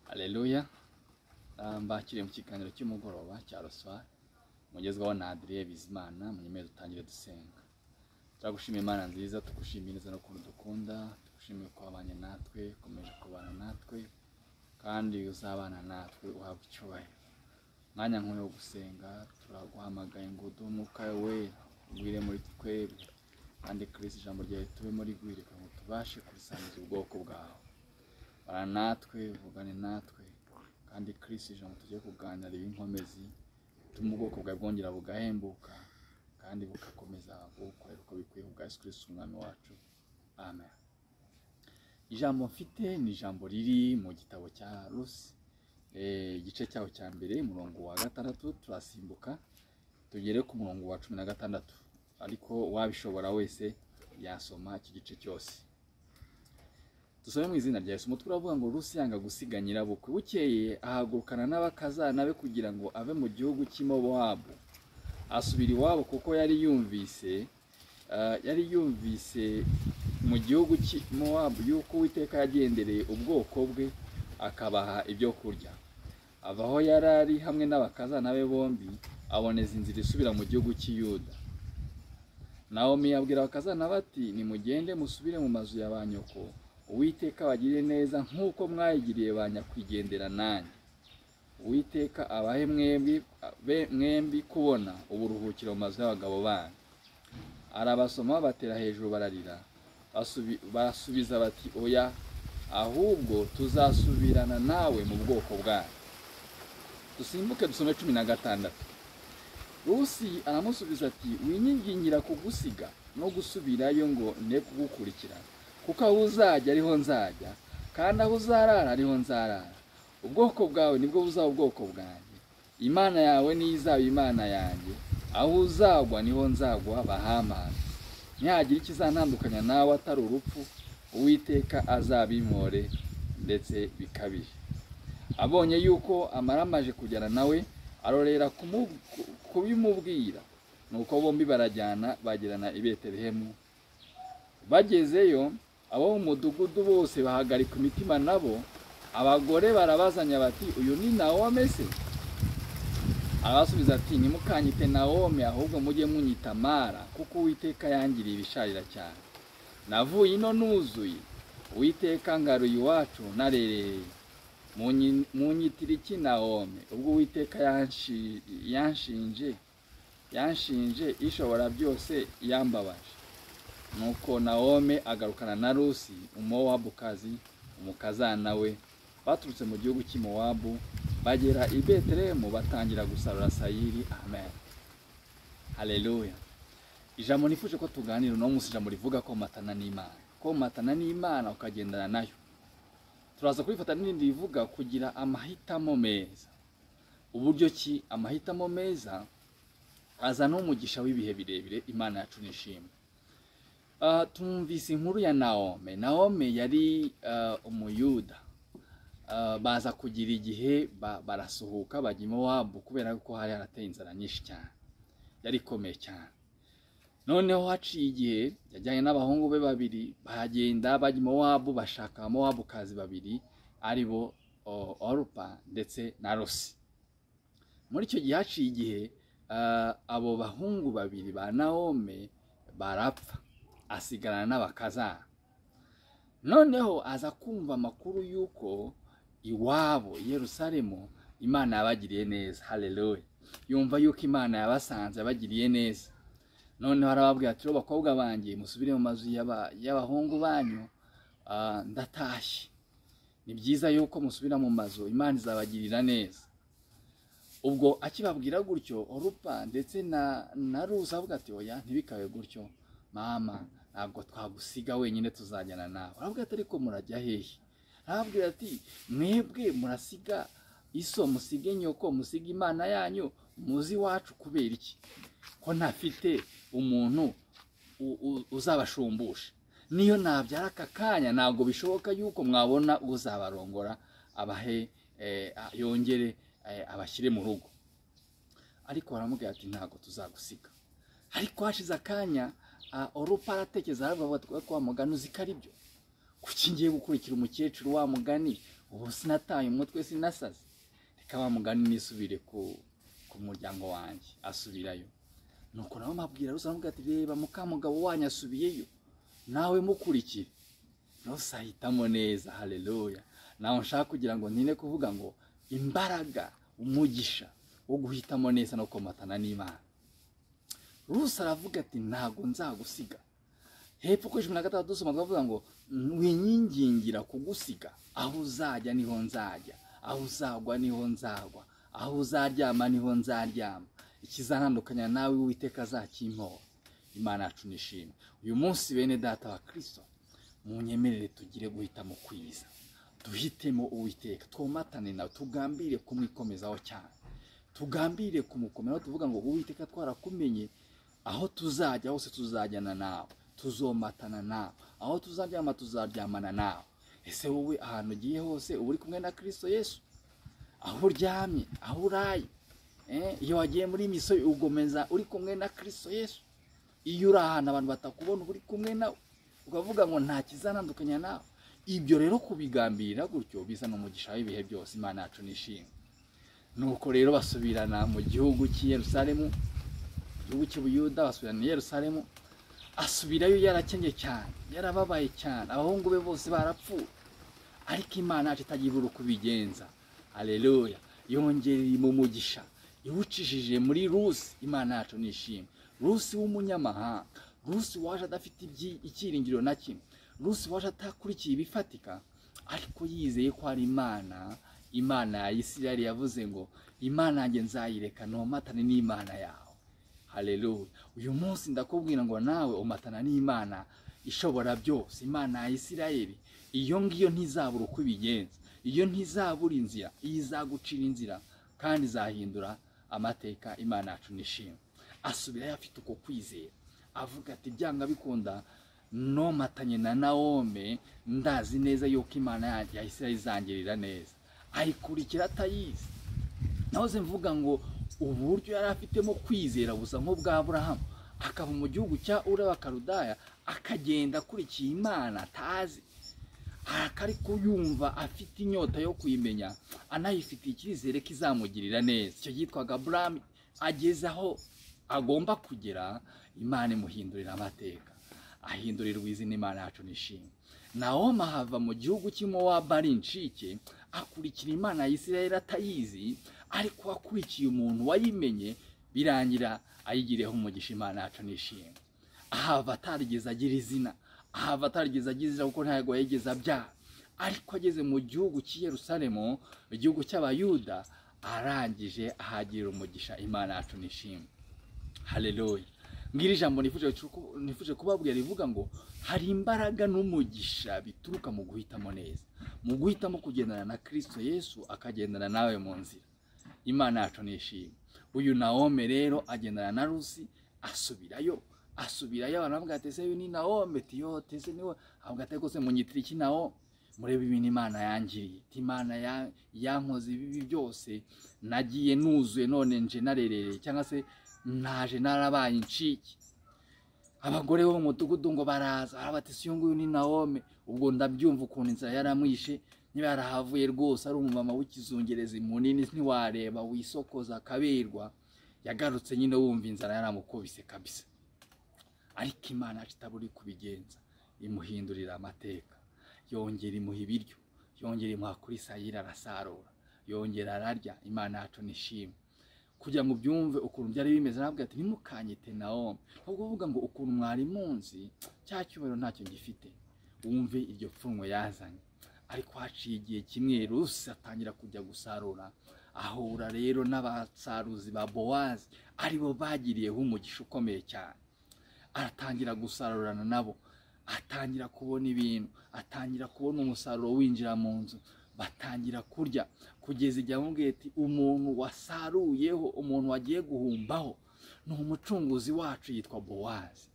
Haleluya mbakiriye mu kiganiro cy'umugoroba cya ruswa umugezwaho na Adrien Bizimana munyemere dutangire dusenga turagushimira Imana nziza tugushimira neza n'ukuntu dukunda tugushimire ko wabanye natwe ukomeje kubana natwe kandi uzabana natwe uhabwa icyubahiro umwanya nk'uyu wo gusenga turaguhamagaye ngo uduhe umwuka we ugwire muri twebwe kandi kirisi ijambo ryawe tube muri gwire kugira ngo tubashe kurisangiza ubwoko bwawe bara natwe uvugane natwe kandi kirisi ijambo tugiye kuganira y'inkomezi bituma ubwoko bwawe bwongera bugahembuka kandi bugakomeza bukorera uko bikwiye ku bwa Yesu kirisi umwami wacu amen ijambo mfite ni ijambo riri mu gitabo cya rusi Eh, igice cyaho cya mbere umurongo wa gatandatu turasimbuka tugere ku murongo wa cumi na gatandatu ariko wabishobora wese yasoma iki gice cyose dusome mu izina rya Yesu umutwe uravuga ngo Rusi yanga gusiga nyirabukwe bukeye ahagurukana n'abakazana be kugira ngo ave mu gihugu cy'imobowabu asubira iwabo kuko yari yumvise eh, yari yumvise mu gihugu cy'imowabu yuko uwiteka yagendereye ubwoko bwe akabaha ibyo kurya ava aho yari ari hamwe n'abakazana be bombi aboneza inzira isubira mu gihugu cy'iyuda Nawomi yabwira abakazana bati nimugende musubire mu mazu ya ba nyoko uwiteka abagirire neza nk'uko mwayigiriye ba nyakwigendera nanjye uwiteka abahe mwembi be- mwembi kubona uburuhukiro mu mazu y'abagabo banyu arabasoma batera hejuru bararira Basubi- barasubiza bati oya ahubwo tuzasubirana nawe mu bwoko bwanyu dusimbuke dusome cumi na gatandatu rusi aramusubiza ati winyigingira kugusiga no gusubirayo ngo ne kugukurikirana kuko aho uzajya ariho nzajya kandi aho uzarara ariho nzarara ubwoko bwawe nibwo buzaba ubwoko bwanjye imana yawe niyo izaba imana yanjye aho uzagwa niho nzagwa bahamana nihagira ikizantandukanya nawe atari urupfu uwiteka azabimpore ndetse bikabije abonye yuko amara amaje kujyana nawe arorera kumu- ku- kubimubwira nuko bombi barajyana bagirana i betelehemu bagezeyo abo mu mudugudu bose bahagarika imitima nabo abagore barabazanya bati uyu ni nawome se arabasubiza ati ntimukanyite nawome ahubwo mujye munyita mara kuko uwiteka yangiriye ibisharira cyane navuye ino nuzuye uwiteka ngaruye iwacu narerereye Munyi- munyitira iki nawome ubwo uwiteka yanshi- yanshinje yanshinje ishobora byose yambabaje nuko Nawomi agarukana na rusi umuwabukazi umukazana we baturutse mu gihugu cy'imowabu bagera i betelehemu batangira gusarura sayiri amen haleluya ijambo nifuje ko tuganira uno munsi ijambo rivuga komatana n'imana komatana n'imana ukagendana nayo turaza kurifata n'irindi rivuga kugira amahitamo meza uburyo ki amahitamo meza azana umugisha w'ibihe birebire imana yacu nishimwe Ah, tumvise inkuru ya Naome. Naome yari ah, umuyuda. Ah, baza kugira igihe ba- barasuhuka bajya iwabu kubera ko hari harateye inzara nyinshi cyane. Yari ikomeye cyane. Noneho haciye igihe yajyanye n'abahungu be babiri baragenda bajya iwabu bashaka abamowabukazi babiri ari bo o- Orupa ndetse na Rosi. Muri icyo gihe haciye igihe ah, abo bahungu babiri ba Naome barapfa asigarana n'abakazana noneho aza kumva amakuru y'uko iwabo i yerusalemu imana yabagiriye neza haleluya yumva yuko imana yabasanze yabagiriye neza noneho arababwira ati "Rero bakobwa banjye musubire mu mazu y'aba- y'abahungu banyu ah, ndatashye ni byiza yuko musubira mu mazu imana izabagirira neza ubwo akibabwira gutyo orupa ndetse na na ruza avuga ati oya ntibikabe gutyo mama ntabwo twagusiga wenyine tuzajyana nawe aravuga ati ariko murajya hehe arababwira ati mwebwe murasiga iso musige nyoko musiga imana yanyu muzi iwacu kubera iki ko ntafite umuntu u- u- uzabashumbusha niyo nabyara aka kanya ntabwo bishoboka yuko mwabona uzabarongora abahe eh, a- yongere eh, abashyire mu rugo ariko baramubwira ati ntabwo tuzagusiga ariko hashize akanya ah, orupa aratekereza aravuga ati "Ko wa mugani uzi ko ari byo kuki ngiye gukurikira umukecuru wa mugani ubu sinataye umutwe sinasaze reka wa mugani nisubire ku ku muryango wanjye asubirayo nuko nawe mabwira rusa aramubwira ati reba mukamugabo wanyu asubiyeyo nawe mukurikire rose ahitamo neza hareruya nawe nshaka kugira ngo ntine kuvuga ngo imbaraga umugisha wo guhitamo neza no komatana n'imana ruse aravuga ati ntabwo nzagusiga hepfo kuri cumi na gatandatu dusoma twavuga ngo winyingingira kugusiga aho uzajya niho nzajya aho uzagwa niho nzagwa aho uzaryama niho nzaryama ikizantandukanya nawe witeka azakimpoha imana yacu nishimwe uyu munsi bene data wa kirisito munyemerere tugire guhitamo kwiza duhitemo uwiteka twomatane nawe tugambire kumwikomezaho cyane tugambire kumukomeraho tuvuga ngo uwiteka twarakumenye aho tuzajya hose tuzajyana nawe tuzomatana nawe aho tuzaryama tuzaryamana nawe ese wowe ahantu ugiye hose uba uri kumwe na kirisito yesu aho uryamye aho uraye eh, iyo wagiye muri misoyo ugomeza uri kumwe na kirisito yesu iyo uri ahantu abantu batakubona uba uri kumwe nawe ukavuga ngo nta kizanandukanya nawe ibyo rero kubigambirira gutyo biza n'umugisha w'ibihe byose imana yacu nishimwe nuko rero basubirana mu gihugu cy'i Yerusalemu igihugu cy'ubuyuda basubirana i Yerusalemu asubirayo yarakennye cyane yarababaye cyane abahungu be bose barapfuye ariko imana yacu itagira ibura uko ibigenza aleluya yongereye mu mugisha iwucishije muri rusi imana yacu nishimwe rusi w'umunyamahanga rusi waje adafite ibyi- icyiringiro na kimwe rusi waje atakurikiye ibifatika ariko yizeye ko hari imana imana ya isirayeli yavuze ngo imana yanjye nzayireka ntumatane n'imana yawe hareruya uyu munsi ndakubwira ngo nawe umatana n'imana ishobora byose imana ya isirayeli iyo ngiyo ntizabura uko ibigenza iyo ntizabura inzira iyo izagucira inzira kandi izahindura amateka imana yacu nishimwe asubirayo afite uko kwizera avuga ati byanga bikunda nomatanye na nawome ndazi neza yuko imana yanjye ya isirayeli izangirira neza ayikurikira atayizi nahoze mvuga ngo uburyo yari afitemo kwizera gusa nk'ubwa Aburahamu akava mu gihugu cya uri abakarudaya akagenda akurikiye imana atazi ariko yumva afite inyota yo kuyimenya anayifitiye icyizere ko izamugirira neza icyo yitwaga burami ageze aho agomba kugera imana imuhindurira amateka ahindurirwa izina imana yacu nishimwe Nahoma ahava mu gihugu cy'Imowabu ari incike akurikira imana ya Isirayeli atayizi ariko akurikiye umuntu wayimenye birangira ayigireho umugisha imana yacu nishimwe ahava atarigeze agira izina ahava atarigeze agira izina kuko ntabwo yigeze abyara ariko ageze mu gihugu cy'i Yerusalemu igihugu cy'abayuda arangije ahagirira umugisha imana yacu nishimwe hareruya ngira ijambo nifuje ku- nifuje kubabwira rivuga ngo hari imbaraga n'umugisha bituruka mu guhitamo neza mu guhitamo kugendana na kirisito yesu akagendana nawe mu nzira imana yacu nishimye uyu naome rero agendana na rusi asubirayo asubirayo abantu bavuga ati ese uyu ni naome tiyo tese niwe avuga ati rwose munyitira iki naome murebe ibintu imana yangiriye Ati, imana ya- yankoze ibibi byose nagiye nuzuye none nje narerereye cyangwa se naje narabaye incike abagore bo mu mudugudu ngo baraza arabatisi uyu nguyu ni naome ubwo ndabyumva ukuntu inzara yaramwishe niba yarahavuye rwose ari umumama w'ikizungerezi munini ntiwareba wisokoza akaberwa yagarutse nyine wumva inzara yaramukubise kabisa ariko imana yacu itabura uri kubigenza imuhindurira amateka yongera imuha ibiryo yongera imuha kuri sayira arasarura yongera ararya imana yacu nishimwe kugira ngo ubyumve ukuntu byari bimeze nabwo ati ntimukanyite nawomi ahubwo uvuga ngo ukuntu mwari munzi cya cyubahiro ntacyo gifite wumve iryo pfunwe yazanye ariko haciye igihe kimwe rusi atangira kujya gusarura ahura rero n'abasaruzi ba bowazi aribo bagiriyeho umugisha ukomeye cyane aratangira gusarurana nabo atangira kubona ibintu atangira kubona umusaruro winjira mu nzu batangira kurya kugeza igihe amubwiye ati umuntu wasaruyeho umuntu wagiye guhumbaho ni umucunguzi wacu yitwa bowazi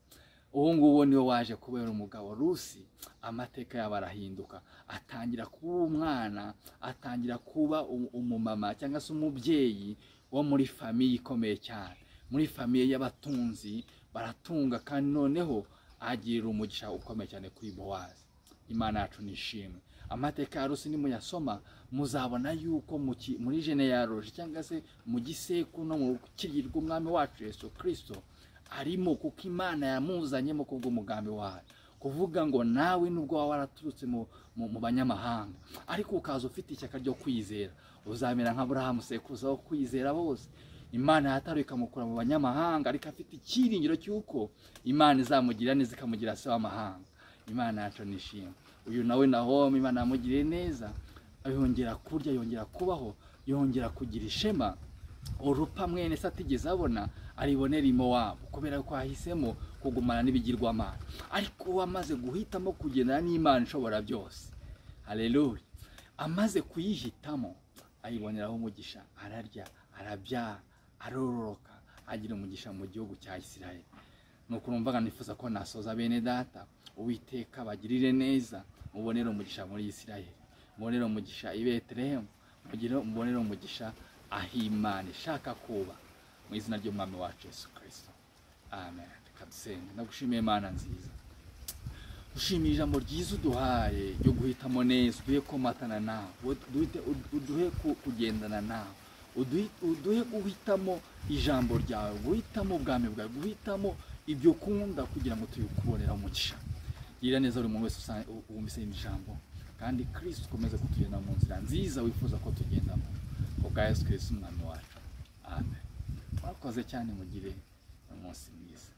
uwo nguwo niwe waje kubera umugabo rusi amateka yabo arahinduka atangira kuba umwana atangira kuba u- umumama cyangwa se umubyeyi wo muri famiye ikomeye cyane muri famiye y'abatunzi baratunga kandi noneho agirira umugisha ukomeye cyane kuri bowazi imana yacu nishimwe amateka ya rusi nimuyasoma muzabona yuko mu ki- muri jene ya roje cyangwa se mu gisekuru no mu rukiri rw'umwami wacu yesu kirisito arimo kuko imana yamuzanyemo kubw'umugambi wayo kuvuga ngo nawe nubwo waba waraturutse mu- mu mu banyamahanga ariko ukaza ufite ishyaka ryo kwizera uzamera nka burahamu sekuruza wo kwizera bose imana yataruye ikamukura mu banyamahanga ariko afite icyiringiro cy'uko imana izamugira neza ikamugira se w'amahanga imana yacu nishimwe uyu nawe nahoma imana yamugiriye neza yongera kurya yongera kubaho yongera kugira ishema urupa mwene se atigeze abona aribonera imo wabo kubera ko ahisemo kugumana n'ibigirwamana ariko uwo amaze guhitamo kugendana n'imana ishobora byose hareruya amaze kuyihitamo ayiboneraho umugisha ararya arabyara arororoka agira umugisha mu gihugu cya isirayeli ni ukuntu mvuga nifuza ko nasoza bene data uwiteka bagirire neza mubonere umugisha muri isirayeli mubonere umugisha i betelehemu mugire mubonere umugisha aho imana ishaka kuba mu izina ry'umwami wacu yesu kirisito amen reka dusenge ndagushimiye imana nziza ushimira ijambo ryiza uduhaye ryo guhitamo neza uduhe komatana nawe uduhite- uduhe ku- kugendana nawe uduhi- uduhe guhitamo ijambo ryawe guhitamo ubwami bwawe guhitamo ibyo ukunda kugira ngo tubikubonere umugisha gira neza buri muntu wese usa- u- wumvise iri jambo kandi kirisito ukomeze kutugenda mu nzira nziza wifuza ko tugendamo ku bwa yesu kirisito umwami wacu amen murakoze cyane mugire umunsi mwiza